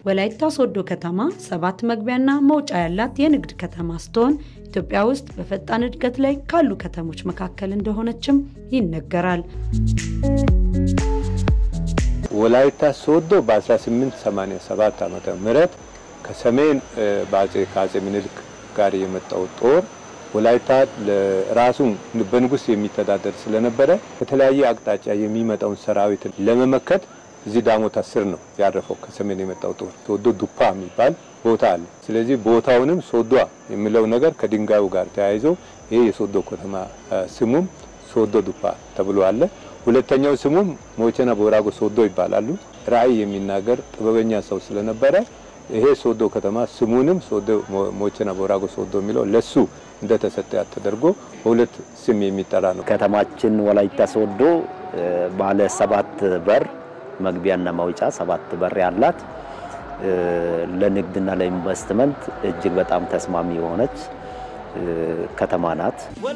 ወላይታ ሶዶ ከተማ ሰባት መግቢያና መውጫ ያላት የንግድ ከተማ ስትሆን ኢትዮጵያ ውስጥ በፈጣን እድገት ላይ ካሉ ከተሞች መካከል እንደሆነችም ይነገራል። ወላይታ ሶዶ በ1887 ዓመተ ምህረት ከሰሜን በአጼ ከአጼ ምኒልክ ጋር የመጣው ጦር ወላይታ ራሱን በንጉስ የሚተዳደር ስለነበረ ከተለያየ አቅጣጫ የሚመጣውን ሰራዊት ለመመከት እዚህ ዳሞት ስር ነው ያረፈው። ከሰሜን የመጣው ጦር ሶዶ ዱፓ የሚባል ቦታ አለ። ስለዚህ ቦታውንም ሶዷ የሚለው ነገር ከድንጋዩ ጋር ተያይዞ ይሄ የሶዶ ከተማ ስሙም ሶዶ ዱፓ ተብሎ አለ። ሁለተኛው ስሙም ሞቸና ቦራጎ ሶዶ ይባላሉ። ራዕይ የሚናገር ጥበበኛ ሰው ስለነበረ ይሄ ሶዶ ከተማ ስሙንም ሶዶ ሞቸና ቦራጎ ሶዶ የሚለው ለሱ እንደተሰጠ ተደርጎ በሁለት ስም የሚጠራ ነው። ከተማችን ወላይታ ሶዶ ባለ ሰባት በር መግቢያና መውጫ ሰባት በር ያላት ለንግድና ለኢንቨስትመንት እጅግ በጣም ተስማሚ የሆነች ከተማ ናት።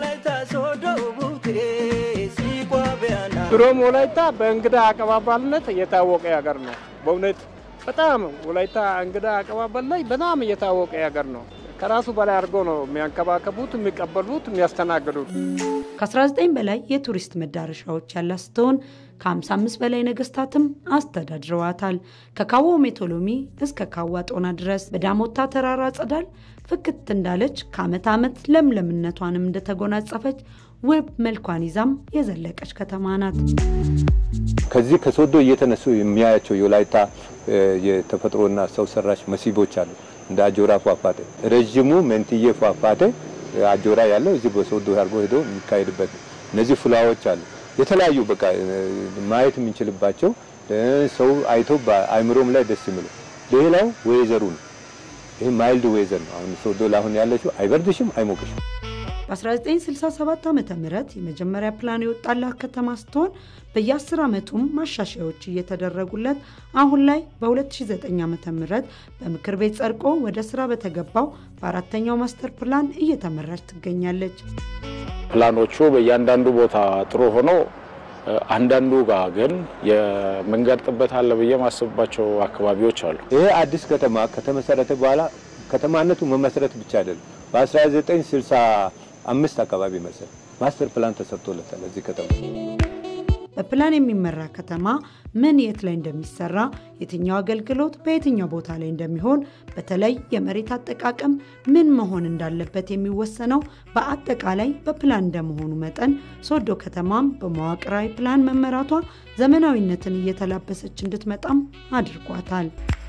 ድሮም ወላይታ በእንግዳ አቀባባልነት የታወቀ ሀገር ነው። በእውነት በጣም ወላይታ እንግዳ አቀባበል ላይ በጣም የታወቀ ሀገር ነው። ከራሱ በላይ አድርጎ ነው የሚያንከባከቡት፣ የሚቀበሉት፣ የሚያስተናግዱት። ከ19 በላይ የቱሪስት መዳረሻዎች ያላት ስትሆን ከ55 በላይ ነገስታትም አስተዳድረዋታል። ከካዎ ሜቶሎሚ እስከ ካዋ ጦና ድረስ በዳሞታ ተራራ ጸዳል ፍክት እንዳለች ከዓመት ዓመት ለምለምነቷንም እንደተጎናጸፈች ውብ መልኳን ይዛም የዘለቀች ከተማ ናት። ከዚህ ከሶዶ እየተነሱ የሚያያቸው የወላይታ የተፈጥሮና ሰው ሰራሽ መስህቦች አሉ። እንደ አጆራ ፏፏቴ ረዥሙ መንትዬ ፏፏቴ አጆራ ያለው እዚህ በሶዶ አድርጎ ሄዶ የሚካሄድበት እነዚህ ፍላዎች አሉ። የተለያዩ በቃ ማየት የምንችልባቸው ሰው አይቶ በአይምሮም ላይ ደስ የሚለው ሌላው ወይዘሩ ነው። ይህ ማይልድ ዌዘር ነው። አሁን ሶዶ ላሁን ያለችው አይበርድሽም፣ አይሞቅሽም። በ1967 ዓ ም የመጀመሪያ ፕላን የወጣላት ከተማ ስትሆን በየ10 ዓመቱም ማሻሻያዎች እየተደረጉለት አሁን ላይ በ2009 ዓ ም በምክር ቤት ጸድቆ ወደ ስራ በተገባው በአራተኛው ማስተር ፕላን እየተመራች ትገኛለች። ፕላኖቹ በእያንዳንዱ ቦታ ጥሩ ሆኖ አንዳንዱ ጋር ግን የመንገድ ጥበት አለ ብዬ ማስብባቸው አካባቢዎች አሉ። ይሄ አዲስ ከተማ ከተመሰረተ በኋላ ከተማነቱ መመስረት ብቻ አይደለም። በ1965 አካባቢ መሰል ማስተር ፕላን ተሰርቶለታል እዚህ ከተማ። በፕላን የሚመራ ከተማ ምን የት ላይ እንደሚሰራ፣ የትኛው አገልግሎት በየትኛው ቦታ ላይ እንደሚሆን፣ በተለይ የመሬት አጠቃቀም ምን መሆን እንዳለበት የሚወሰነው በአጠቃላይ በፕላን እንደመሆኑ መጠን ሶዶ ከተማም በመዋቅራዊ ፕላን መመራቷ ዘመናዊነትን እየተላበሰች እንድትመጣም አድርጓታል።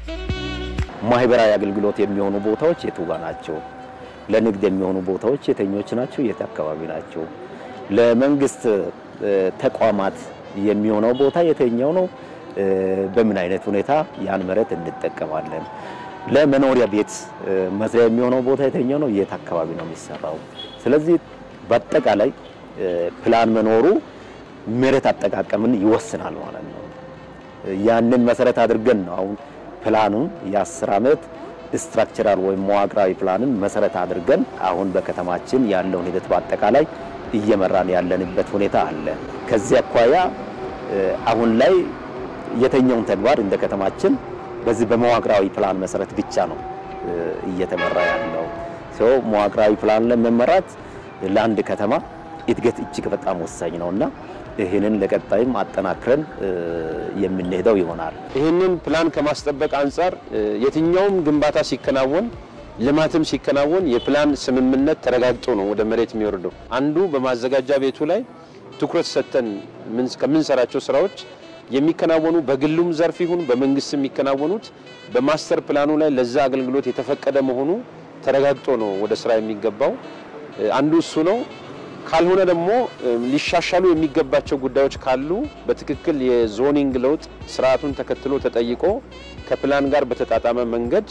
ማህበራዊ አገልግሎት የሚሆኑ ቦታዎች የቱ ጋ ናቸው? ለንግድ የሚሆኑ ቦታዎች የትኞች ናቸው? የት አካባቢ ናቸው? ለመንግስት ተቋማት የሚሆነው ቦታ የትኛው ነው? በምን አይነት ሁኔታ ያን መሬት እንጠቀማለን? ለመኖሪያ ቤት መስሪያ የሚሆነው ቦታ የትኛው ነው? የት አካባቢ ነው የሚሰራው? ስለዚህ በአጠቃላይ ፕላን መኖሩ መሬት አጠቃቀምን ይወስናል ማለት ነው። ያንን መሰረት አድርገን ነው አሁን ፕላኑን የአስር ዓመት ስትራክቸራል ወይም መዋቅራዊ ፕላንን መሰረት አድርገን አሁን በከተማችን ያለውን ሂደት በአጠቃላይ እየመራን ያለንበት ሁኔታ አለ። ከዚህ አኳያ አሁን ላይ የተኛውን ተግባር እንደ ከተማችን በዚህ በመዋቅራዊ ፕላን መሰረት ብቻ ነው እየተመራ ያለው። ሰው መዋቅራዊ ፕላን ለመመራት ለአንድ ከተማ እድገት እጅግ በጣም ወሳኝ ነውና ይህንን ለቀጣይም አጠናክረን የምንሄደው ይሆናል። ይህንን ፕላን ከማስጠበቅ አንጻር የትኛውም ግንባታ ሲከናወን ልማትም ሲከናወን የፕላን ስምምነት ተረጋግጦ ነው ወደ መሬት የሚወርደው። አንዱ በማዘጋጃ ቤቱ ላይ ትኩረት ሰጥተን ከምንሰራቸው ስራዎች የሚከናወኑ በግሉም ዘርፍ ይሁን በመንግስት የሚከናወኑት በማስተር ፕላኑ ላይ ለዛ አገልግሎት የተፈቀደ መሆኑ ተረጋግጦ ነው ወደ ስራ የሚገባው። አንዱ እሱ ነው። ካልሆነ ደግሞ ሊሻሻሉ የሚገባቸው ጉዳዮች ካሉ በትክክል የዞኒንግ ለውጥ ስርዓቱን ተከትሎ ተጠይቆ ከፕላን ጋር በተጣጣመ መንገድ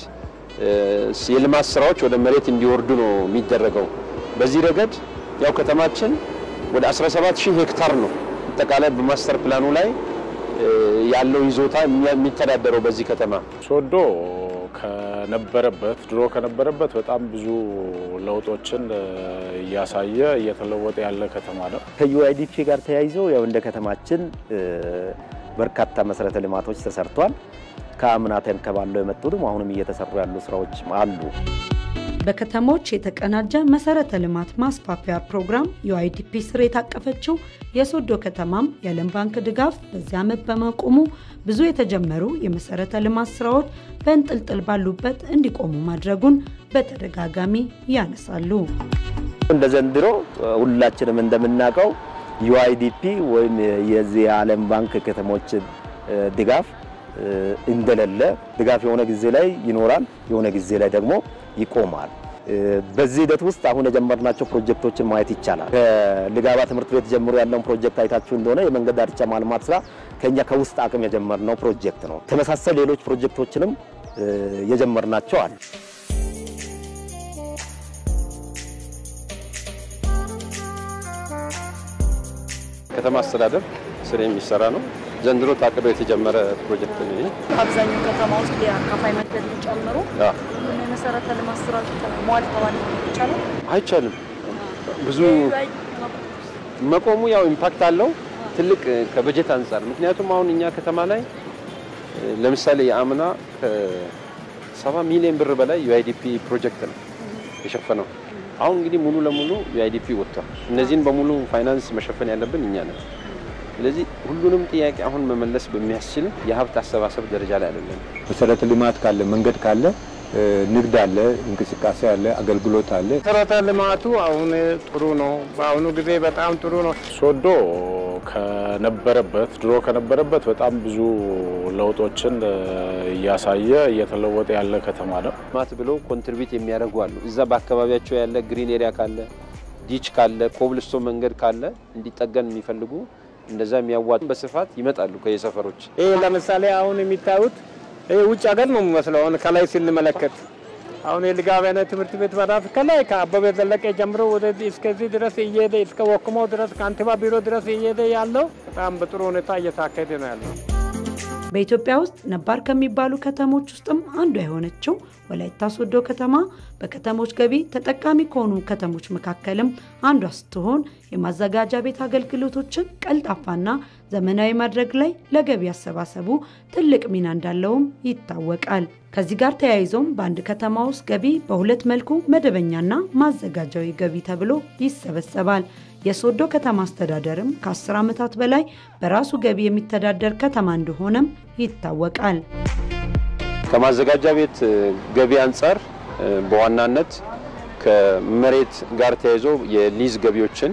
የልማት ስራዎች ወደ መሬት እንዲወርዱ ነው የሚደረገው። በዚህ ረገድ ያው ከተማችን ወደ 17 ሺህ ሄክታር ነው አጠቃላይ በማስተር ፕላኑ ላይ ያለው ይዞታ የሚተዳደረው በዚህ ከተማ ሶዶ ከነበረበት ድሮ ከነበረበት በጣም ብዙ ለውጦችን እያሳየ እየተለወጠ ያለ ከተማ ነው። ከዩአይዲፒ ጋር ተያይዞ ያው እንደ ከተማችን በርካታ መሰረተ ልማቶች ተሰርቷል። ከአምና ተንከባለው የመጡትም አሁንም እየተሰሩ ያሉ ስራዎች አሉ። በከተሞች የተቀናጀ መሰረተ ልማት ማስፋፊያ ፕሮግራም ዩአይዲፒ ስር የታቀፈችው የሶዶ ከተማም የዓለም ባንክ ድጋፍ በዚህ ዓመት በመቆሙ ብዙ የተጀመሩ የመሰረተ ልማት ስራዎች በእንጥልጥል ባሉበት እንዲቆሙ ማድረጉን በተደጋጋሚ ያነሳሉ። እንደ ዘንድሮ ሁላችንም እንደምናውቀው ዩአይዲፒ ወይም የዚህ የዓለም ባንክ ከተሞች ድጋፍ እንደሌለ ድጋፍ የሆነ ጊዜ ላይ ይኖራል፣ የሆነ ጊዜ ላይ ደግሞ ይቆማል። በዚህ ሂደት ውስጥ አሁን የጀመርናቸው ፕሮጀክቶችን ማየት ይቻላል። ከልጋባ ትምህርት ቤት ጀምሮ ያለውን ፕሮጀክት አይታችሁ እንደሆነ የመንገድ ዳርቻ ማልማት ስራ ከኛ ከውስጥ አቅም የጀመርነው ፕሮጀክት ነው። ተመሳሳይ ሌሎች ፕሮጀክቶችንም የጀመርናቸው አሉ። ከተማ አስተዳደር ስር የሚሰራ ነው። ዘንድሮ ታቅዶ የተጀመረ ፕሮጀክት ነው ይሄ። አብዛኛው ከተማ ውስጥ የአካፋይ መንገድ ጨምሮ የመሰረተ ልማት ስራዎች መዋል ተዋል ይቻላል አይቻልም። ብዙ መቆሙ ያው ኢምፓክት አለው ትልቅ ከበጀት አንጻር። ምክንያቱም አሁን እኛ ከተማ ላይ ለምሳሌ የአምና ከሰባ ሚሊዮን ብር በላይ ዩአይዲፒ ፕሮጀክት ነው የሸፈነው። አሁን እንግዲህ ሙሉ ለሙሉ ዩአይዲፒ ወጥቷል። እነዚህን በሙሉ ፋይናንስ መሸፈን ያለብን እኛ ነን። ስለዚህ ሁሉንም ጥያቄ አሁን መመለስ በሚያስችል የሀብት አሰባሰብ ደረጃ ላይ አይደለም። መሰረተ ልማት ካለ፣ መንገድ ካለ፣ ንግድ አለ፣ እንቅስቃሴ አለ፣ አገልግሎት አለ። መሰረተ ልማቱ አሁን ጥሩ ነው። በአሁኑ ጊዜ በጣም ጥሩ ነው። ሶዶ ከነበረበት ድሮ ከነበረበት በጣም ብዙ ለውጦችን እያሳየ እየተለወጠ ያለ ከተማ ነው። ልማት ብሎ ኮንትሪቢዩት የሚያደርጉ አሉ። እዛ በአካባቢያቸው ያለ ግሪን ኤሪያ ካለ፣ ዲች ካለ፣ ኮብልስቶን መንገድ ካለ እንዲጠገን የሚፈልጉ እንደዛ የሚያዋጡ በስፋት ይመጣሉ ከየሰፈሮች። ይህ ለምሳሌ አሁን የሚታዩት ይህ ውጭ ሀገር ነው የሚመስለው። አሁን ከላይ ስንመለከት አሁን የልጋቤነ ትምህርት ቤት በራፍ ከላይ ከአበበ ዘለቀ ጀምሮ ወደዚህ እስከዚህ ድረስ እየሄደ እስከ ወክሞ ድረስ ከንቲባ ቢሮ ድረስ እየሄደ ያለው በጣም በጥሩ ሁኔታ እየታከደ ነው ያለው። በኢትዮጵያ ውስጥ ነባር ከሚባሉ ከተሞች ውስጥም አንዷ የሆነችው ወላይታ ሶዶ ከተማ በከተሞች ገቢ ተጠቃሚ ከሆኑ ከተሞች መካከልም አንዷ ስትሆን የማዘጋጃ ቤት አገልግሎቶችን ቀልጣፋና ዘመናዊ ማድረግ ላይ ለገቢ አሰባሰቡ ትልቅ ሚና እንዳለውም ይታወቃል። ከዚህ ጋር ተያይዞም በአንድ ከተማ ውስጥ ገቢ በሁለት መልኩ መደበኛና ማዘጋጃዊ ገቢ ተብሎ ይሰበሰባል። የሶዶ ከተማ አስተዳደርም ከ10 ዓመታት በላይ በራሱ ገቢ የሚተዳደር ከተማ እንደሆነም ይታወቃል። ከማዘጋጃ ቤት ገቢ አንጻር በዋናነት ከመሬት ጋር ተያይዞ የሊዝ ገቢዎችን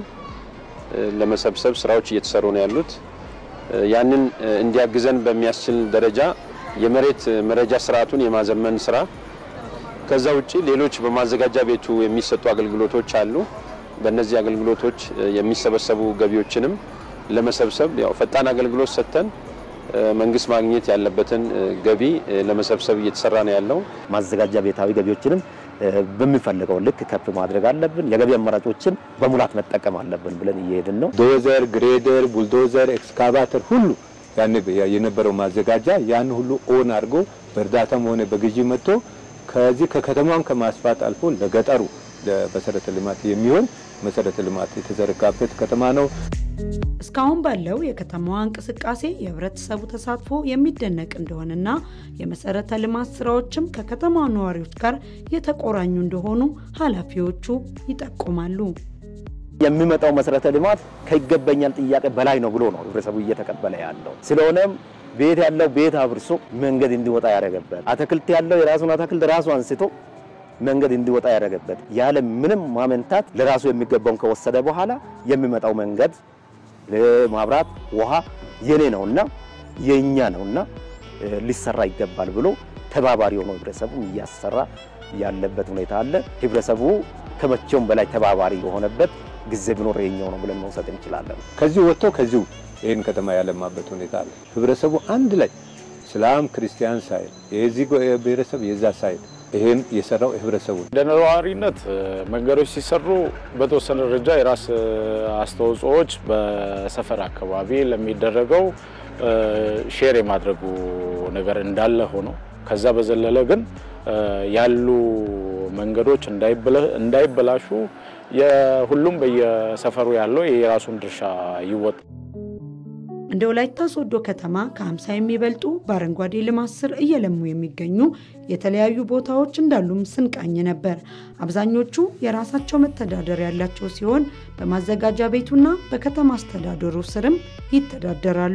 ለመሰብሰብ ስራዎች እየተሰሩ ነው ያሉት። ያንን እንዲያግዘን በሚያስችል ደረጃ የመሬት መረጃ ስርዓቱን የማዘመን ስራ፣ ከዛ ውጪ ሌሎች በማዘጋጃ ቤቱ የሚሰጡ አገልግሎቶች አሉ። በእነዚህ አገልግሎቶች የሚሰበሰቡ ገቢዎችንም ለመሰብሰብ ያው ፈጣን አገልግሎት ሰጥተን መንግስት ማግኘት ያለበትን ገቢ ለመሰብሰብ እየተሰራ ነው ያለው። ማዘጋጃ ቤታዊ ገቢዎችንም በሚፈልገው ልክ ከፍ ማድረግ አለብን። የገቢ አማራጮችን በሙላት መጠቀም አለብን ብለን እየሄድን ነው። ዶዘር፣ ግሬደር፣ ቡልዶዘር፣ ኤክስካቫተር ሁሉ ያን የነበረው ማዘጋጃ ያን ሁሉ ኦን አድርጎ በእርዳታም ሆነ በግዢ መጥቶ ከዚህ ከከተማም ከማስፋት አልፎ ለገጠሩ ለመሰረተ ልማት የሚሆን መሰረተ ልማት የተዘረጋበት ከተማ ነው። እስካሁን ባለው የከተማዋ እንቅስቃሴ የህብረተሰቡ ተሳትፎ የሚደነቅ እንደሆነና የመሰረተ ልማት ስራዎችም ከከተማው ነዋሪዎች ጋር የተቆራኙ እንደሆኑ ኃላፊዎቹ ይጠቁማሉ። የሚመጣው መሰረተ ልማት ከይገባኛል ጥያቄ በላይ ነው ብሎ ነው ህብረተሰቡ እየተቀበለ ያለው። ስለሆነም ቤት ያለው ቤት አፍርሶ መንገድ እንዲወጣ ያደረገበት፣ አትክልት ያለው የራሱን አትክልት ራሱ አንስቶ መንገድ እንዲወጣ ያደረገበት ያለ ምንም ማመንታት ለራሱ የሚገባውን ከወሰደ በኋላ የሚመጣው መንገድ ማብራት፣ ውሃ የኔ ነውና የኛ ነውና ሊሰራ ይገባል ብሎ ተባባሪ ሆኖ ህብረተሰቡ እያሰራ ያለበት ሁኔታ አለ። ህብረተሰቡ ከመቼውም በላይ ተባባሪ የሆነበት ጊዜ ቢኖር የኛው ነው ብለን መውሰድ እንችላለን። ከዚህ ወጥቶ ከዚሁ ይህን ከተማ ያለማበት ሁኔታ አለ። ህብረተሰቡ አንድ ላይ እስላም ክርስቲያን ሳይል የዚህ ብሔረሰብ የዛ ሳይል ይሄን የሰራው ህብረተሰቡ እንደ ነዋሪነት መንገዶች ሲሰሩ በተወሰነ ደረጃ የራስ አስተዋጽኦዎች በሰፈር አካባቢ ለሚደረገው ሼር የማድረጉ ነገር እንዳለ ሆኖ ከዛ በዘለለ ግን ያሉ መንገዶች እንዳይበላሹ የሁሉም በየሰፈሩ ያለው የራሱን ድርሻ ይወጣል። እንደ ወላይታ ሶዶ ከተማ ከ50 የሚበልጡ በአረንጓዴ ልማት ስር እየለሙ የሚገኙ የተለያዩ ቦታዎች እንዳሉም ስንቃኝ ነበር። አብዛኞቹ የራሳቸው መተዳደሪያ ያላቸው ሲሆን በማዘጋጃ ቤቱና በከተማ አስተዳደሩ ስርም ይተዳደራሉ።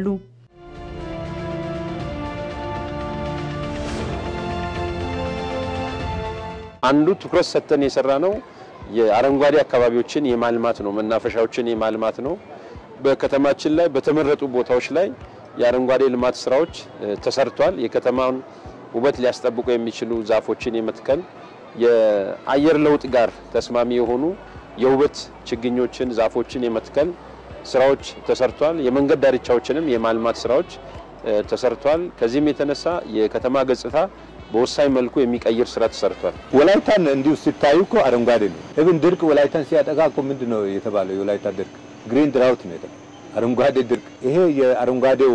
አንዱ ትኩረት ሰጥተን የሰራ ነው የአረንጓዴ አካባቢዎችን የማልማት ነው፣ መናፈሻዎችን የማልማት ነው። በከተማችን ላይ በተመረጡ ቦታዎች ላይ የአረንጓዴ ልማት ስራዎች ተሰርቷል። የከተማውን ውበት ሊያስጠብቁ የሚችሉ ዛፎችን የመትከል የአየር ለውጥ ጋር ተስማሚ የሆኑ የውበት ችግኞችን፣ ዛፎችን የመትከል ስራዎች ተሰርቷል። የመንገድ ዳርቻዎችንም የማልማት ስራዎች ተሰርቷል። ከዚህም የተነሳ የከተማ ገጽታ በወሳኝ መልኩ የሚቀይር ስራ ተሰርቷል። ወላይታን እንዲሁ ሲታዩ እኮ አረንጓዴ ነው። እብን ድርቅ ወላይታን ሲያጠቃ እኮ ምንድን ነው የተባለው? የወላይታ ድርቅ ግሪን ድራውት ነው የተባለው፣ አረንጓዴ ድርቅ። ይሄ የአረንጓዴው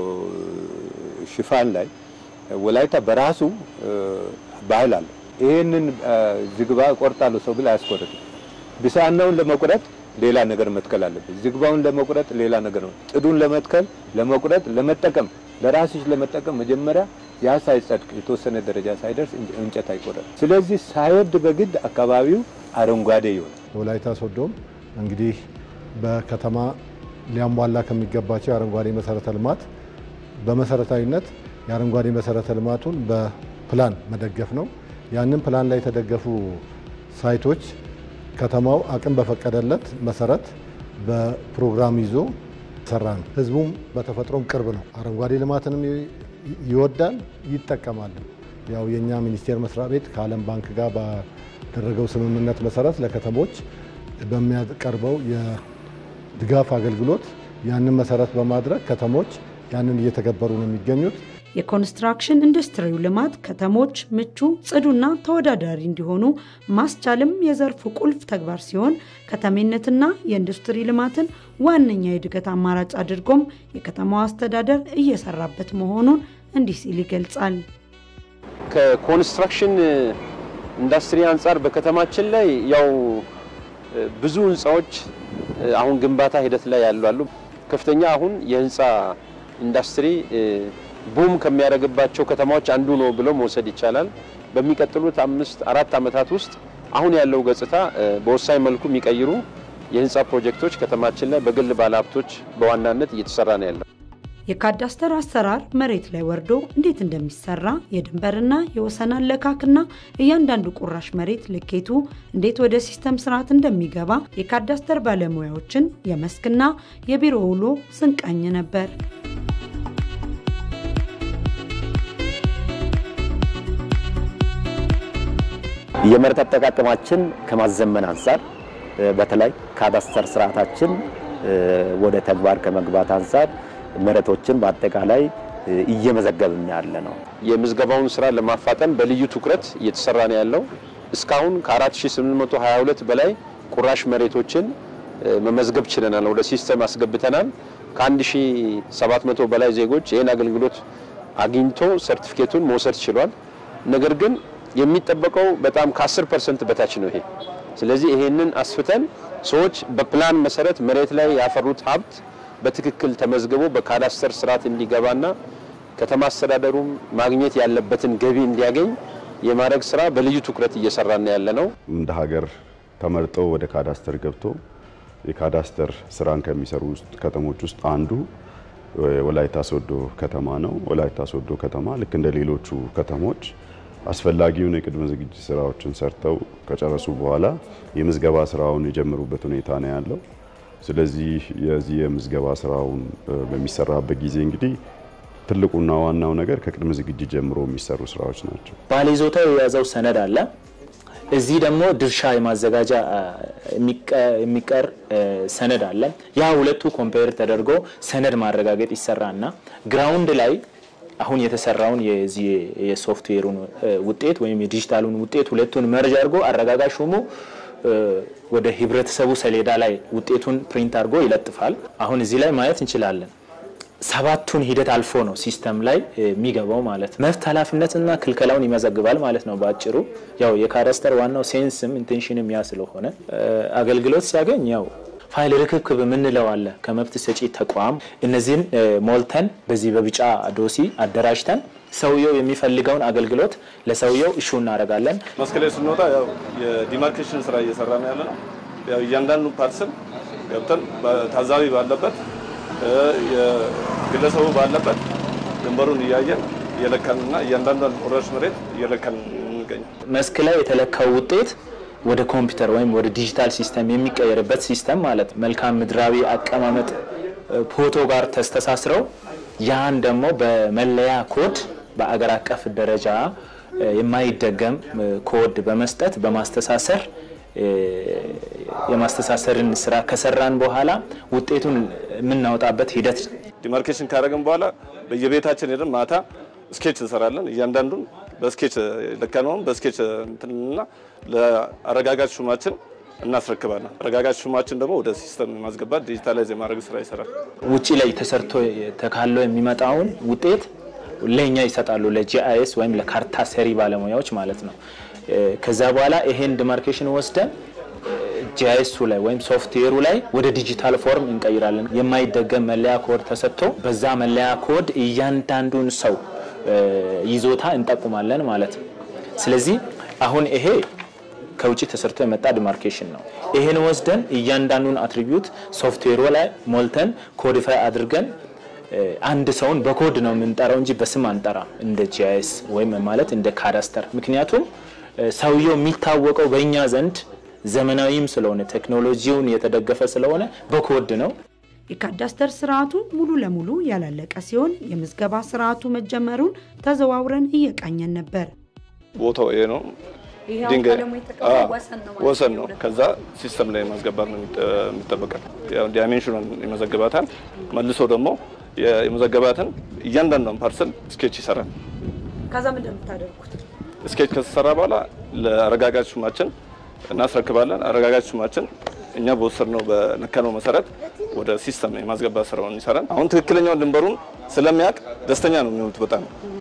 ሽፋን ላይ ወላይታ በራሱ ባህል አለ። ይሄንን ዝግባ ቆርጣለሁ ሰው ብል አያስቆርጥም። ብሳናውን ለመቁረጥ ሌላ ነገር መትከል አለበት። ዝግባውን ለመቁረጥ ሌላ ነገር ነው። ጥዱን ለመትከል ለመቁረጥ፣ ለመጠቀም ለራስሽ ለመጠቀም መጀመሪያ ያ ሳይጸድቅ የተወሰነ ደረጃ ሳይደርስ እንጨት አይቆረጥ። ስለዚህ ሳይወድ በግድ አካባቢው አረንጓዴ ይሆናል። ወላይታ ሶዶም እንግዲህ በከተማ ሊያሟላ ከሚገባቸው የአረንጓዴ መሰረተ ልማት በመሰረታዊነት የአረንጓዴ መሰረተ ልማቱን በፕላን መደገፍ ነው። ያንን ፕላን ላይ የተደገፉ ሳይቶች ከተማው አቅም በፈቀደለት መሰረት በፕሮግራም ይዞ ሰራ ነው። ህዝቡም በተፈጥሮም ቅርብ ነው። አረንጓዴ ልማትንም ይወዳል ይጠቀማል። ያው የእኛ ሚኒስቴር መስሪያ ቤት ከዓለም ባንክ ጋር ባደረገው ስምምነት መሰረት ለከተሞች በሚያቀርበው የድጋፍ አገልግሎት ያንን መሰረት በማድረግ ከተሞች ያንን እየተገበሩ ነው የሚገኙት። የኮንስትራክሽን ኢንዱስትሪው ልማት ከተሞች ምቹ፣ ጽዱና ተወዳዳሪ እንዲሆኑ ማስቻልም የዘርፉ ቁልፍ ተግባር ሲሆን ከተሜነትና የኢንዱስትሪ ልማትን ዋነኛ የእድገት አማራጭ አድርጎም የከተማዋ አስተዳደር እየሰራበት መሆኑን እንዲህ ሲል ይገልጻል። ከኮንስትራክሽን ኢንዱስትሪ አንጻር በከተማችን ላይ ያው ብዙ ህንፃዎች አሁን ግንባታ ሂደት ላይ ያሉ አሉ። ከፍተኛ አሁን የህንፃ ኢንዱስትሪ ቡም ከሚያደርግባቸው ከተማዎች አንዱ ነው ብሎ መውሰድ ይቻላል። በሚቀጥሉት አምስት አራት ዓመታት ውስጥ አሁን ያለው ገጽታ በወሳኝ መልኩ የሚቀይሩ የህንፃ ፕሮጀክቶች ከተማችን ላይ በግል ባለሀብቶች በዋናነት እየተሰራ ነው ያለው። የካዳስተር አሰራር መሬት ላይ ወርዶ እንዴት እንደሚሰራ የድንበርና የወሰን አለካክና እያንዳንዱ ቁራሽ መሬት ልኬቱ እንዴት ወደ ሲስተም ስርዓት እንደሚገባ የካዳስተር ባለሙያዎችን የመስክና የቢሮ ውሎ ስንቃኝ ነበር። የመሬት አጠቃቀማችን ከማዘመን አንጻር በተለይ ካዳስተር ስርዓታችን ወደ ተግባር ከመግባት አንጻር መሬቶችን በአጠቃላይ እየመዘገብን ያለ ነው። የምዝገባውን ስራ ለማፋጠን በልዩ ትኩረት እየተሰራ ነው ያለው። እስካሁን ከ4822 በላይ ቁራሽ መሬቶችን መመዝገብ ችለናል፣ ወደ ሲስተም አስገብተናል። ከ1700 በላይ ዜጎች ይህን አገልግሎት አግኝቶ ሰርቲፊኬቱን መውሰድ ችሏል። ነገር ግን የሚጠበቀው በጣም ከ10 ፐርሰንት በታች ነው ይሄ። ስለዚህ ይሄንን አስፍተን ሰዎች በፕላን መሰረት መሬት ላይ ያፈሩት ሀብት በትክክል ተመዝግቦ በካዳስተር ስርዓት እንዲገባና ከተማ አስተዳደሩም ማግኘት ያለበትን ገቢ እንዲያገኝ የማድረግ ስራ በልዩ ትኩረት እየሰራን ያለ ነው። እንደ ሀገር ተመርጠው ወደ ካዳስተር ገብቶ የካዳስተር ስራን ከሚሰሩ ከተሞች ውስጥ አንዱ ወላይታ ሶዶ ከተማ ነው። ወላይታ ሶዶ ከተማ ልክ እንደ ሌሎቹ ከተሞች አስፈላጊውን የቅድመ ዝግጅት ስራዎችን ሰርተው ከጨረሱ በኋላ የምዝገባ ስራውን የጀመሩበት ሁኔታ ነው ያለው። ስለዚህ የዚህ የምዝገባ ስራውን በሚሰራበት ጊዜ እንግዲህ ትልቁና ዋናው ነገር ከቅድመ ዝግጅት ጀምሮ የሚሰሩ ስራዎች ናቸው። ባለይዞታው የያዘው ሰነድ አለ። እዚህ ደግሞ ድርሻ የማዘጋጃ የሚቀር ሰነድ አለ። ያ ሁለቱ ኮምፔር ተደርጎ ሰነድ ማረጋገጥ ይሰራና ግራውንድ ላይ አሁን የተሰራውን የዚህ የሶፍትዌሩን ውጤት ወይም የዲጂታሉን ውጤት ሁለቱን መርጅ አድርጎ አረጋጋሽ ሹሙ ወደ ህብረተሰቡ ሰሌዳ ላይ ውጤቱን ፕሪንት አድርጎ ይለጥፋል። አሁን እዚህ ላይ ማየት እንችላለን። ሰባቱን ሂደት አልፎ ነው ሲስተም ላይ የሚገባው ማለት ነው። መብት ኃላፊነትና ክልከላውን ይመዘግባል ማለት ነው። በአጭሩ ያው የካዳስተር ዋናው ሴንስም ኢንቴንሽንም ያ ስለሆነ አገልግሎት ሲያገኝ ያው ፋይል ርክክብ የምንለው አለ ከመብት ሰጪ ተቋም። እነዚህን ሞልተን በዚህ በቢጫ ዶሲ አደራጅተን ሰውየው የሚፈልገውን አገልግሎት ለሰውየው እሹ እናደርጋለን። መስክ ላይ ስንወጣ ያው የዲማርኬሽን ስራ እየሰራ ነው ያለ ነው። ያው እያንዳንዱ ፓርሰል ገብተን ታዛቢ ባለበት የግለሰቡ ባለበት ድንበሩን እያየን እየለካንና እያንዳንዷን ቁራሽ መሬት እየለካን እንገኛል። መስክ ላይ የተለካው ውጤት ወደ ኮምፒውተር ወይም ወደ ዲጂታል ሲስተም የሚቀየርበት ሲስተም ማለት መልክዓ ምድራዊ አቀማመጥ ፎቶ ጋር ተስተሳስረው ያን ደግሞ በመለያ ኮድ በአገር አቀፍ ደረጃ የማይደገም ኮድ በመስጠት በማስተሳሰር የማስተሳሰርን ስራ ከሰራን በኋላ ውጤቱን የምናወጣበት ሂደት ዲማርኬሽን ካደረግን በኋላ በየቤታችን ሄደን ማታ ስኬች እንሰራለን። እያንዳንዱን በስኬች ለካነውን በስኬች እንትንና ለአረጋጋጭ ሹማችን እናስረክባለን። አረጋጋጭ ሹማችን ደግሞ ወደ ሲስተም የማስገባት ዲጂታላይዝ የማድረግ ስራ ይሰራል። ውጭ ላይ ተሰርቶ ተካሎ የሚመጣውን ውጤት ለእኛ ይሰጣሉ፣ ለጂአይኤስ ወይም ለካርታ ሰሪ ባለሙያዎች ማለት ነው። ከዛ በኋላ ይሄን ዲማርኬሽን ወስደን ጂአይኤሱ ላይ ወይም ሶፍትዌሩ ላይ ወደ ዲጂታል ፎርም እንቀይራለን። የማይደገም መለያ ኮድ ተሰጥቶ በዛ መለያ ኮድ እያንዳንዱን ሰው ይዞታ እንጠቁማለን ማለት ነው። ስለዚህ አሁን ይሄ ከውጭ ተሰርቶ የመጣ ዲማርኬሽን ነው። ይሄን ወስደን እያንዳንዱን አትሪቢዩት ሶፍትዌሩ ላይ ሞልተን ኮዲፋይ አድርገን አንድ ሰውን በኮድ ነው የምንጠራው እንጂ በስም አንጠራ እንደ ጂአይኤስ ወይም ማለት እንደ ካዳስተር። ምክንያቱም ሰውየው የሚታወቀው በእኛ ዘንድ ዘመናዊም ስለሆነ ቴክኖሎጂውን የተደገፈ ስለሆነ በኮድ ነው። የካዳስተር ስርዓቱ ሙሉ ለሙሉ ያላለቀ ሲሆን የምዝገባ ስርዓቱ መጀመሩን ተዘዋውረን እየቃኘን ነበር። ቦታው ይሄ ነው። ይሄው ድንጋይ ቀለሙ የተቀባው ወሰን ነው ማለት ወሰን ነው። ነው። ከዛ ሲስተም ላይ ማስገባት ነው የሚጠበቀው። ያው ዳይሜንሽኑን ይመዘግባታል። መልሶ ደግሞ የመዘገባትን እያንዳንዷን ፓርሰል ስኬች ይሰራል። ከዛ ምንድን ነው የምታደርጉት? ስኬች ከተሰራ በኋላ ለአረጋጋጭ ሹማችን እናስረክባለን። አረጋጋጭ ሹማችን እኛ በወሰድነው በነካነው መሰረት ወደ ሲስተም የማስገባት ስራውን ይሰራል። አሁን ትክክለኛውን ድንበሩን ስለሚያውቅ ደስተኛ ነው የሚሆኑት በጣም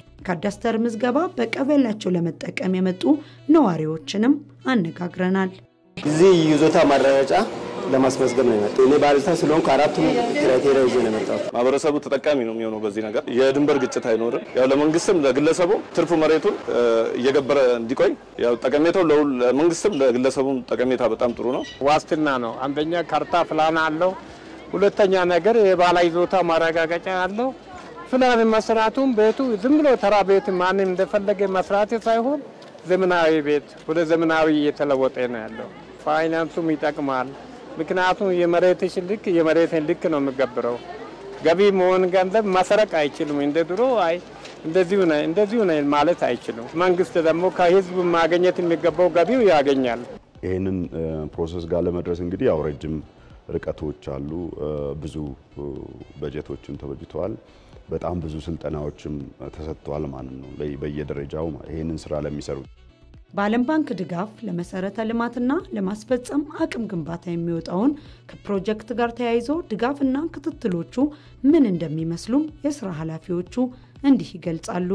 ካዳስተር ምዝገባ በቀበሌያቸው ለመጠቀም የመጡ ነዋሪዎችንም አነጋግረናል። እዚህ ይዞታ ማረጋገጫ ለማስመዝገብ ነው የመጣው። እኔ ባለታ ስለሆንኩ አራቱም ክራይቴሪያ ይዤ ነው የመጣሁት። ማህበረሰቡ ተጠቃሚ ነው የሚሆነው በዚህ ነገር። የድንበር ግጭት አይኖርም። ያው ለመንግስትም ለግለሰቡ ትርፉ መሬቱን እ፣ እየገበረ እንዲቆይ ያው ጠቀሜታው ለሁል- ለመንግስትም ለግለሰቡም ጠቀሜታ በጣም ጥሩ ነው። ዋስትና ነው። አንደኛ ካርታ ፕላን አለው። ሁለተኛ ነገር የባለ ይዞታ ማረጋገጫ አለው። ፕላን መስራቱም ቤቱ ዝም ብሎ ተራ ቤት ማንም እንደፈለገ መስራት ሳይሆን ዘመናዊ ቤት ወደ ዘመናዊ እየተለወጠ ነው ያለው። ፋይናንሱም ይጠቅማል። ምክንያቱም የመሬትሽ ልክ የመሬትን ልክ ነው የሚገብረው። ገቢ መሆን ገንዘብ ማሰረቅ አይችሉም። እንደ ድሮ አይ እንደዚሁ ነህ እንደዚሁ ነህ ማለት አይችሉም። መንግስት ደግሞ ከህዝብ ማግኘት የሚገባው ገቢው ያገኛል። ይህንን ፕሮሰስ ጋር ለመድረስ እንግዲህ ያው ረጅም ርቀቶች አሉ። እ፣ ብዙ እ፣ በጀቶችም ተበጅተዋል። በጣም ብዙ ስልጠናዎችም ተሰጥተዋል ማለት ነው በየ- በየደረጃው ይህንን ስራ ለሚሰሩ በዓለም ባንክ ድጋፍ ለመሰረተ ልማትና ለማስፈጸም አቅም ግንባታ የሚወጣውን ከፕሮጀክት ጋር ተያይዞ ድጋፍና ክትትሎቹ ምን እንደሚመስሉም የስራ ኃላፊዎቹ እንዲህ ይገልጻሉ።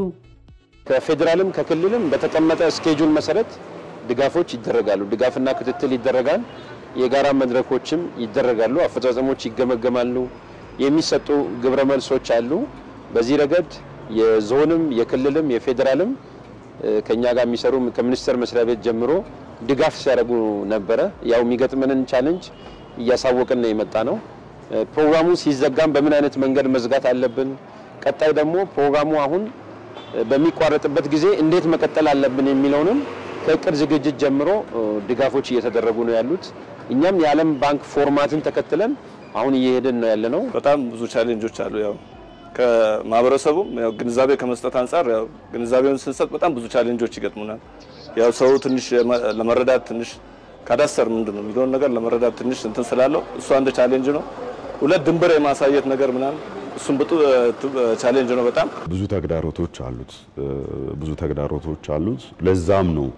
ከፌዴራልም ከክልልም በተቀመጠ ስኬጁል መሰረት ድጋፎች ይደረጋሉ። ድጋፍና ክትትል ይደረጋል። የጋራ መድረኮችም ይደረጋሉ። አፈጻጸሞች ይገመገማሉ። የሚሰጡ ግብረ መልሶች አሉ። በዚህ ረገድ የዞንም የክልልም የፌዴራልም እ፣ ከኛ ጋር የሚሰሩ ከሚኒስቴር መስሪያ ቤት ጀምሮ ድጋፍ ሲያደርጉ ነበረ። ያው የሚገጥመንን ቻሌንጅ እያሳወቅን ነው የመጣ ነው። እ፣ ፕሮግራሙ ሲዘጋም በምን አይነት መንገድ መዝጋት አለብን፣ ቀጣይ ደግሞ ፕሮግራሙ አሁን በሚቋረጥበት ጊዜ እንዴት መቀጠል አለብን የሚለውንም ከእቅድ ዝግጅት ጀምሮ እ፣ ድጋፎች እየተደረጉ ነው ያሉት። እኛም የዓለም ባንክ ፎርማትን ተከትለን አሁን እየሄድን ነው ያለ ነው። በጣም ብዙ ቻሌንጆች አሉ። ያው ከማህበረሰቡም ያው ግንዛቤ ከመስጠት አንጻር ያው ግንዛቤውን ስንሰጥ በጣም ብዙ ቻሌንጆች ይገጥሙናል። ያው ሰው ትንሽ የመ- ለመረዳት ትንሽ ካዳስተር ምንድን ነው የሚለውን ነገር ለመረዳት ትንሽ እንትን ስላለው እሱ አንድ ቻሌንጅ ነው። ሁለት ድንበር የማሳየት ነገር ምናምን እሱም ብጡ ቻሌንጅ ነው በጣም ብዙ ተግዳሮቶች አሉት እ፣ ብዙ ተግዳሮቶች አሉት። ለዛም ነው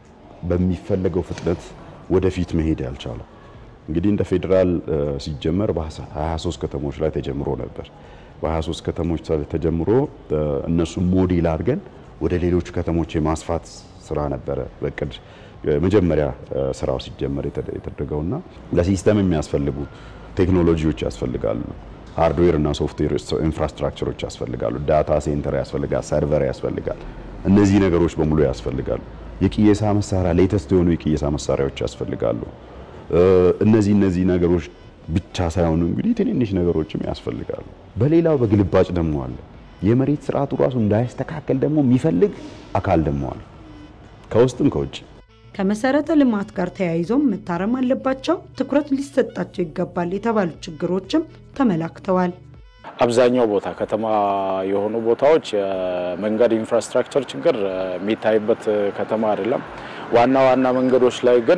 በሚፈለገው ፍጥነት ወደፊት መሄድ ያልቻለው። እንግዲህ እንደ ፌዴራል እ፣ ሲጀመር በ23 ከተሞች ላይ ተጀምሮ ነበር። በ23 ከተሞች ተ- ተጀምሮ እ፣ እነሱን ሞዴል አድርገን ወደ ሌሎች ከተሞች የማስፋት ስራ ነበረ በእቅድ መጀመሪያ ስራው ሲጀመር የተደረገውና ለሲስተም የሚያስፈልጉ ቴክኖሎጂዎች ያስፈልጋሉ። ሃርድዌር እና ሶፍትዌር ኢንፍራስትራክቸሮች ያስፈልጋሉ። ዳታ ሴንተር ያስፈልጋል። ሰርቨር ያስፈልጋል። እነዚህ ነገሮች በሙሉ ያስፈልጋሉ። የቅየሳ መሳሪያ ሌተስት የሆኑ የቅየሳ መሳሪያዎች ያስፈልጋሉ። እነዚህ እነዚህ ነገሮች ብቻ ሳይሆኑ እንግዲህ ትንንሽ ነገሮችም ያስፈልጋሉ። በሌላው በግልባጭ ደግሞ አለ። የመሬት ስርዓቱ ራሱ እንዳይስተካከል ደግሞ የሚፈልግ አካል ደግሞ አለ፣ ከውስጥም ከውጭ። ከመሰረተ ልማት ጋር ተያይዞም መታረም አለባቸው፣ ትኩረት ሊሰጣቸው ይገባል የተባሉ ችግሮችም ተመላክተዋል። አብዛኛው ቦታ ከተማ የሆኑ ቦታዎች የመንገድ ኢንፍራስትራክቸር ችግር የሚታይበት ከተማ አይደለም። ዋና ዋና መንገዶች ላይ ግን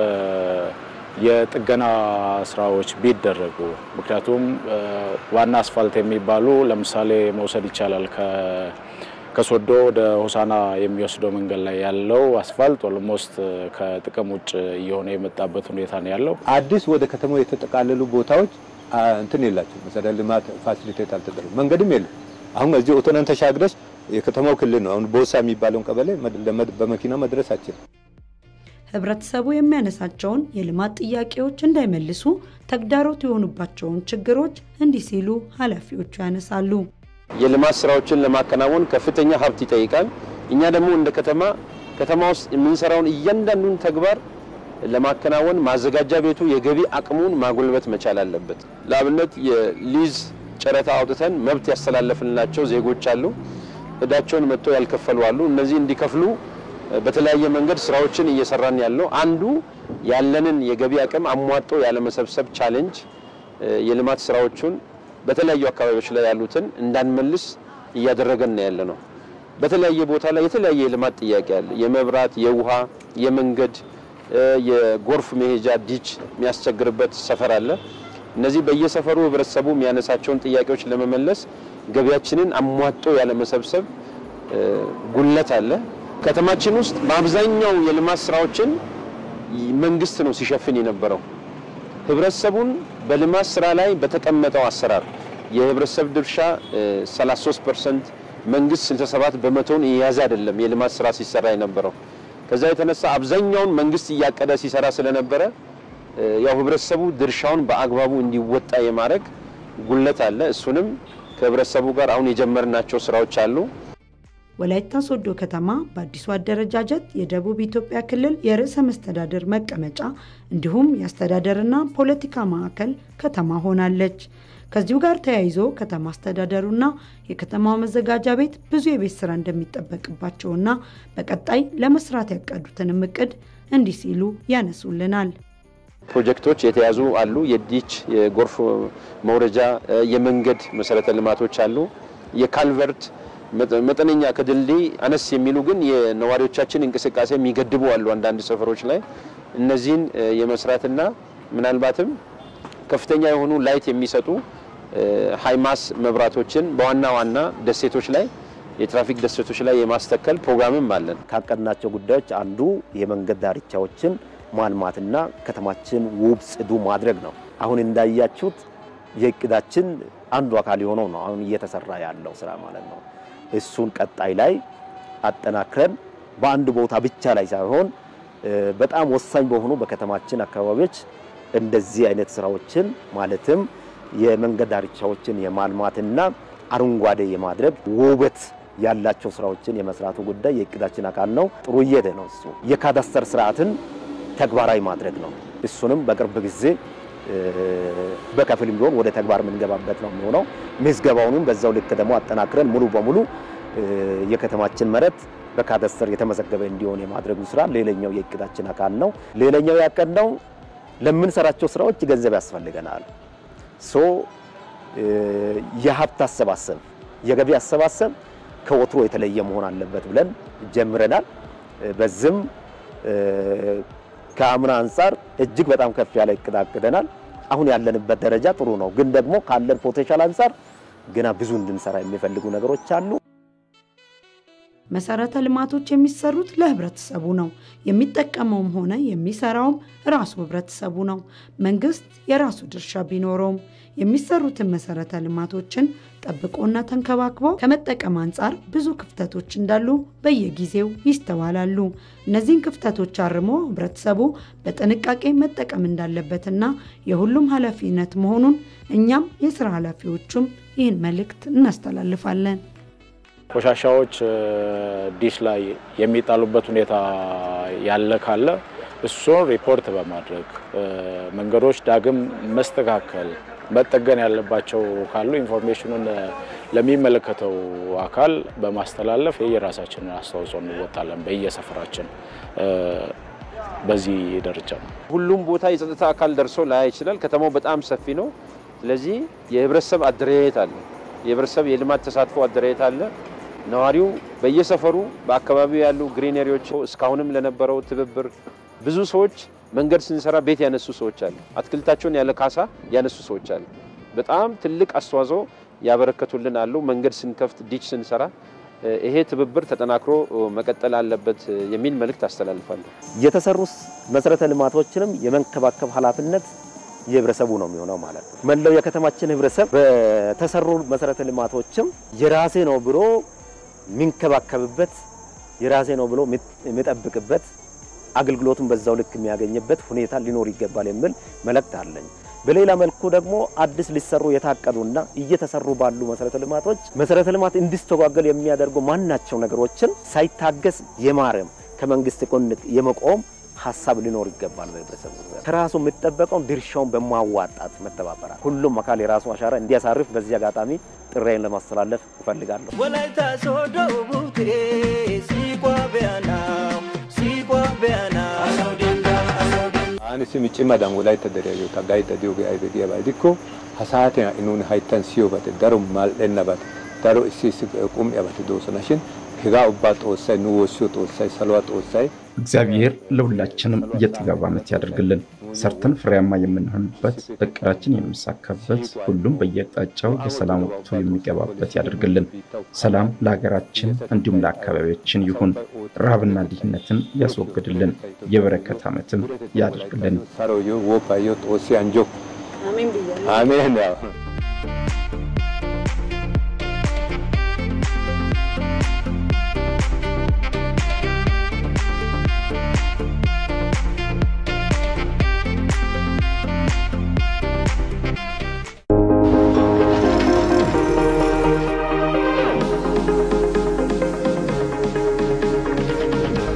የጥገና ስራዎች ቢደረጉ፣ ምክንያቱም ዋና አስፋልት የሚባሉ ለምሳሌ መውሰድ ይቻላል ከሶዶ ወደ ሆሳና የሚወስደው መንገድ ላይ ያለው አስፋልት ኦልሞስት ከጥቅም ውጭ እየሆነ የመጣበት ሁኔታ ነው ያለው። አዲስ ወደ ከተማው የተጠቃለሉ ቦታዎች እንትን የላቸው መሰረተ ልማት ፋሲሊቴት አልተደረገ መንገድም የለም። አሁን እዚህ ኦቶናን ተሻግረሽ የከተማው ክልል ነው። አሁን ቦሳ የሚባለውን ቀበሌ በመኪና መድረስ አችልም። ህብረተሰቡ የሚያነሳቸውን የልማት ጥያቄዎች እንዳይመልሱ ተግዳሮት የሆኑባቸውን ችግሮች እንዲህ ሲሉ ኃላፊዎቹ ያነሳሉ። የልማት ስራዎችን ለማከናወን ከፍተኛ ሀብት ይጠይቃል። እኛ ደግሞ እንደ ከተማ ከተማ ውስጥ የምንሰራውን እያንዳንዱን ተግባር ለማከናወን ማዘጋጃ ቤቱ የገቢ አቅሙን ማጎልበት መቻል አለበት። ለአብነት የሊዝ ጨረታ አውጥተን መብት ያስተላለፍንላቸው ዜጎች አሉ። እዳቸውን መጥቶ ያልከፈሉ አሉ። እነዚህ እንዲከፍሉ በተለያየ መንገድ ስራዎችን እየሰራን ያለው አንዱ ያለንን የገቢ አቅም አሟጦ ያለመሰብሰብ ቻሌንጅ የልማት ስራዎቹን በተለያዩ አካባቢዎች ላይ ያሉትን እንዳንመልስ እያደረገን ያለ ነው። በተለያየ ቦታ ላይ የተለያየ የልማት ጥያቄ አለ። የመብራት፣ የውሃ፣ የመንገድ፣ የጎርፍ መሄጃ ዲች የሚያስቸግርበት ሰፈር አለ። እነዚህ በየሰፈሩ ህብረተሰቡ የሚያነሳቸውን ጥያቄዎች ለመመለስ ገቢያችንን አሟጦ ያለመሰብሰብ ጉለት አለ። ከተማችን ውስጥ በአብዛኛው የልማት ስራዎችን መንግስት ነው ሲሸፍን የነበረው። ህብረተሰቡን በልማት ስራ ላይ በተቀመጠው አሰራር የህብረተሰብ ድርሻ 33% መንግስት 67 በመቶውን የያዘ አይደለም የልማት ስራ ሲሰራ የነበረው። ከዛ የተነሳ አብዛኛውን መንግስት እያቀደ ሲሰራ ስለነበረ ያው ህብረተሰቡ ድርሻውን በአግባቡ እንዲወጣ የማድረግ ጉለት አለ። እሱንም ከህብረተሰቡ ጋር አሁን የጀመርናቸው ስራዎች አሉ። ወላይታ ሶዶ ከተማ በአዲሱ አደረጃጀት የደቡብ ኢትዮጵያ ክልል የርዕሰ መስተዳደር መቀመጫ እንዲሁም የአስተዳደርና ፖለቲካ ማዕከል ከተማ ሆናለች። ከዚሁ ጋር ተያይዞ ከተማ አስተዳደሩና የከተማው መዘጋጃ ቤት ብዙ የቤት ስራ እንደሚጠበቅባቸውና በቀጣይ ለመስራት ያቀዱትንም እቅድ እንዲህ ሲሉ ያነሱልናል። ፕሮጀክቶች የተያዙ አሉ። የዲች የጎርፍ መውረጃ፣ የመንገድ መሰረተ ልማቶች አሉ። የካልቨርት መጠነኛ ከድልድይ አነስ የሚሉ ግን የነዋሪዎቻችን እንቅስቃሴ የሚገድቡ አሉ አንዳንድ ሰፈሮች ላይ እነዚህን የመስራትና ምናልባትም ከፍተኛ የሆኑ ላይት የሚሰጡ ሃይማስ መብራቶችን በዋና ዋና ደሴቶች ላይ የትራፊክ ደሴቶች ላይ የማስተከል ፕሮግራምም አለን። ካቀድናቸው ጉዳዮች አንዱ የመንገድ ዳርቻዎችን ማልማትና ከተማችን ውብ ጽዱ ማድረግ ነው። አሁን እንዳያችሁት የእቅዳችን አንዱ አካል የሆነው ነው አሁን እየተሰራ ያለው ስራ ማለት ነው። እሱን ቀጣይ ላይ አጠናክረን በአንድ ቦታ ብቻ ላይ ሳይሆን በጣም ወሳኝ በሆኑ በከተማችን አካባቢዎች እንደዚህ አይነት ስራዎችን ማለትም የመንገድ ዳርቻዎችን የማልማትና አረንጓዴ የማድረግ ውበት ያላቸው ስራዎችን የመስራቱ ጉዳይ የእቅዳችን አካል ነው። ጥሩ እየሄደ ነው። እሱ የካዳስተር ስርዓትን ተግባራዊ ማድረግ ነው። እሱንም በቅርብ ጊዜ በከፊልም ቢሆን ወደ ተግባር የምንገባበት ነው የሚሆነው። ምዝገባውንም በዛው ልክ ደግሞ አጠናክረን ሙሉ በሙሉ የከተማችን መሬት በካዳስተር የተመዘገበ እንዲሆን የማድረጉ ስራ ሌላኛው የእቅዳችን አካል ነው። ሌላኛው ያቀድነው ለምንሰራቸው ስራዎች ገንዘብ ያስፈልገናል። ሶ የሀብት አሰባሰብ የገቢ አሰባሰብ ከወትሮ የተለየ መሆን አለበት ብለን ጀምረናል። በዚህም ከአምና አንጻር እጅግ በጣም ከፍ ያለ እቅድ አቅደናል። አሁን ያለንበት ደረጃ ጥሩ ነው፣ ግን ደግሞ ካለን ፖቴንሻል አንጻር ገና ብዙ እንድንሰራ የሚፈልጉ ነገሮች አሉ። መሰረተ ልማቶች የሚሰሩት ለህብረተሰቡ ነው። የሚጠቀመውም ሆነ የሚሰራውም ራሱ ህብረተሰቡ ነው። መንግስት የራሱ ድርሻ ቢኖረውም የሚሰሩትን መሰረተ ልማቶችን ጠብቆና ተንከባክቦ ከመጠቀም አንጻር ብዙ ክፍተቶች እንዳሉ በየጊዜው ይስተዋላሉ። እነዚህን ክፍተቶች አርሞ ህብረተሰቡ በጥንቃቄ መጠቀም እንዳለበትና የሁሉም ኃላፊነት መሆኑን እኛም የስራ ኃላፊዎቹም ይህን መልእክት እናስተላልፋለን። ቆሻሻዎች ዲሽ ላይ የሚጣሉበት ሁኔታ ያለ ካለ እሱን ሪፖርት በማድረግ መንገዶች ዳግም መስተካከል መጠገን ያለባቸው ካሉ ኢንፎርሜሽኑን ለሚመለከተው አካል በማስተላለፍ የየራሳችንን አስተዋጽኦ እንወጣለን በየሰፈራችን። በዚህ ደረጃ ነው። ሁሉም ቦታ የጸጥታ አካል ደርሶ ላያ ይችላል። ከተማው በጣም ሰፊ ነው። ስለዚህ የህብረተሰብ አደረጃጀት አለ። የህብረተሰብ የልማት ተሳትፎ አደረጃጀት አለ። ነዋሪው በየሰፈሩ በአካባቢው ያሉ ግሪነሪዎች እስካሁንም ለነበረው ትብብር ብዙ ሰዎች መንገድ ስንሰራ ቤት ያነሱ ሰዎች አሉ። አትክልታቸውን ያለ ካሳ ያነሱ ሰዎች አሉ። በጣም ትልቅ አስተዋጽኦ ያበረከቱልን አሉ። መንገድ ስንከፍት፣ ዲች ስንሰራ ይሄ ትብብር ተጠናክሮ መቀጠል አለበት የሚል መልእክት አስተላልፋለሁ። የተሰሩ መሰረተ ልማቶችንም የመንከባከብ ኃላፊነት የህብረተሰቡ ነው የሚሆነው ማለት ነው። መላው የከተማችን ህብረተሰብ በተሰሩ መሰረተ ልማቶችም የራሴ ነው ብሎ የሚንከባከብበት የራሴ ነው ብሎ የሚጠብቅበት አገልግሎቱን በዛው ልክ የሚያገኝበት ሁኔታ ሊኖር ይገባል የሚል መልእክት አለኝ። በሌላ መልኩ ደግሞ አዲስ ሊሰሩ የታቀዱና እየተሰሩ ባሉ መሰረተ ልማቶች መሰረተ ልማት እንዲስተጓገል የሚያደርጉ ማናቸው ነገሮችን ሳይታገስ የማረም ከመንግስት ጎን የመቆም ሀሳብ ሊኖር ይገባል። በህብረተሰቡ ከራሱ የሚጠበቀውን ድርሻውን በማዋጣት መተባበራል። ሁሉም አካል የራሱ አሻራ እንዲያሳርፍ በዚህ አጋጣሚ ጥሬን ለማስተላለፍ እፈልጋለሁ። ወላይታ ሶዶ ቡቴ ሲቋ ቢያና ሲቋ ቢያና Ani simi cimadan wolaytta deriya gaydda diyogee aybe giyaba gidikko ha saatiyan ha'i nuuni hayttan siyobati daro mal"ennabati daro issi issi qum'iyabati doosona shin hegaa ubbaa xoossay nu woossiyo xoossay saluwa xoossay እግዚአብሔር ለሁላችንም የጥጋብ ዓመት ያደርግልን። ሰርተን ፍሬያማ የምንሆንበት፣ እቅዳችን የሚሳካበት፣ ሁሉም በየአቅጣጫው የሰላም ወቅቱ የሚገባበት ያደርግልን። ሰላም ለሀገራችን እንዲሁም ለአካባቢያችን ይሁን። ረሃብና ድህነትን ያስወግድልን። የበረከት ዓመትም ያደርግልን። saroyo wopayo xoossi anjo አሜን ብያለሁ። አሜን ያው